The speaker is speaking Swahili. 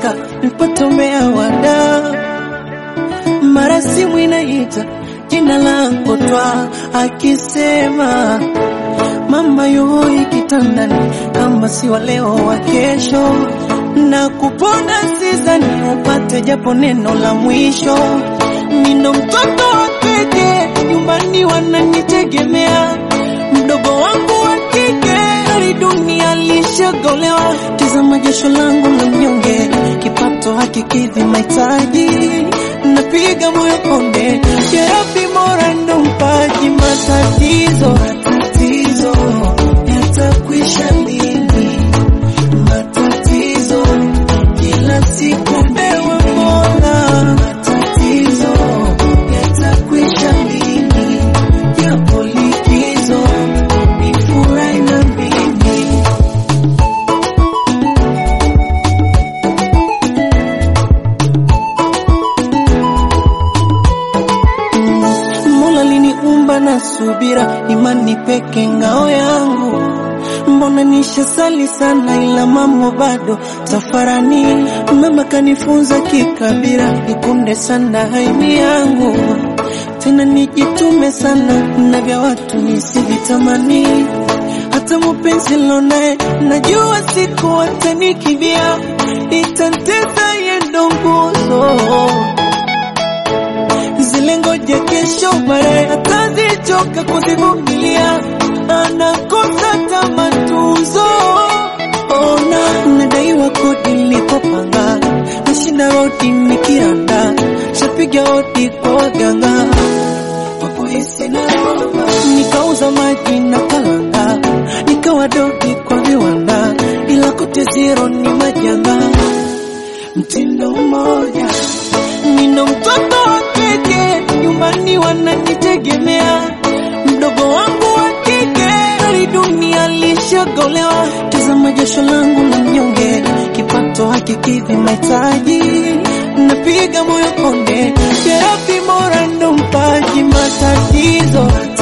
Afrika nipotomea wada, mara simu inaita jina langu twa akisema mama yoi kitandani, kama si wa leo wa kesho, na kupona sizani upate japo neno la mwisho. Nino mtoto wa pekee nyumbani, wananitegemea mdogo wangu wa kike, hali dunia lishagolewa. Tazama jasho langu la mnyonge, kipato hakikidhi mahitaji, napiga moyo konde, jerabi mora ndo mpaji matatizo matatizo yatakwisha lini? Matatizo kila siku ewe Mola, matatizo yatakwisha lini? Yapo likizo nifurahi na mimi Mola liniumba na subira, imani peke ngao yangu. Mbona nishasali sana, ila mambo bado safarani. Mama kanifunza kikabira, nikunde sana haini yangu, tena nijitume sana na vya watu nisivitamani. Hata mupenzi lonaye najua siku watanikibia, itanteza yendo nguzo zile ngoja kesho baadaye atazichoka kuzivumilia, anakosa tamatuzo. Ona nadaiwa kodi nilikopanga, nashinda rodi nikiranda, shapiga hodi kwa waganga wakuhisi na roba, nikauza maji na kalanga, nikawa dogi kwa viwanda, ila kote zero ni majanga, mtindo mmoja nina mtoto wa kike nyumbani, wananitegemea mdogo wangu wa kike, hali dunia lishagolewa. Tazama jasho langu la mnyonge, kipato hakikidhi mahitaji, napiga moyo konde, terapi mora ndo mpaji matatizo